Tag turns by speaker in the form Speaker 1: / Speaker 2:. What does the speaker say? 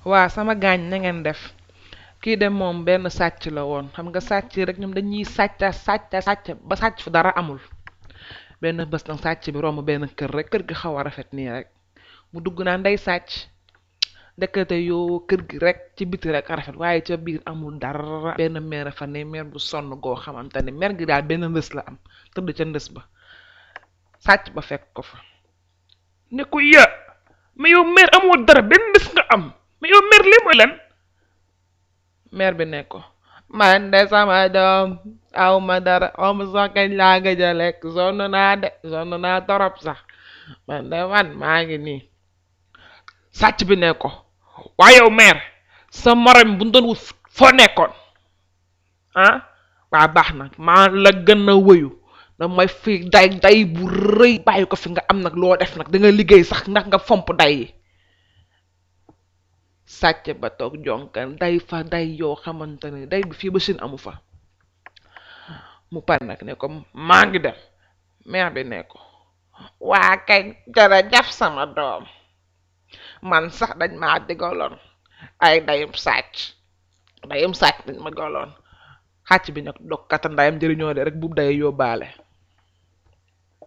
Speaker 1: waa sama gaañ na ngeen def kii de moom benn sàcc la woon xam nga sàcc rek ñoom dañuy sàcca sàcca sàcc ba sàcc fu dara amul benn bés nag sàcc bi romb benn kër rek kër gi xaw a rafet nii rek mu dugg naa ndey sàcc ndekete yoo kër gi rek ci biti rek a rafet waaye ca biir amul dara benn meer fa ne meer bu sonn goo xamante ne meer gi daal benn ndës la am tëdd ca ndës ba sàcc ba fekk ko fa ne ko ya mais yow meer amoo dara benn ndës nga am mais yow meer lii mooy lan meer bi ne ko man de sama doom aw ma dara aw ma sax kañ laa gëj a lekk sonn naa de sonn naa torop sax man de man maa ngi nii sàcc bi ne ko waaye yow meer sa morom bu ñu doon wut foo nekkoon ah waa baax na maa la gën a wëyu damay fi day day bu rëy bàyyi ko fi nga am nag loo def nag da nga liggéey sax ndax nga fomp day yi sàcc ba toog jonkan day fa day yoo xamante ne day bi fii ba Chine amu fa mu pare nag ne ko maa ngi dem meer bi ne ko waa kay jërëjëf sama doom man sax dañ maa digaloon ay dayum sàcc dayum sàcc dañ ma goloon xàcc bi nag dog kata ndayam jëriñoo de rek buub day yóbbaale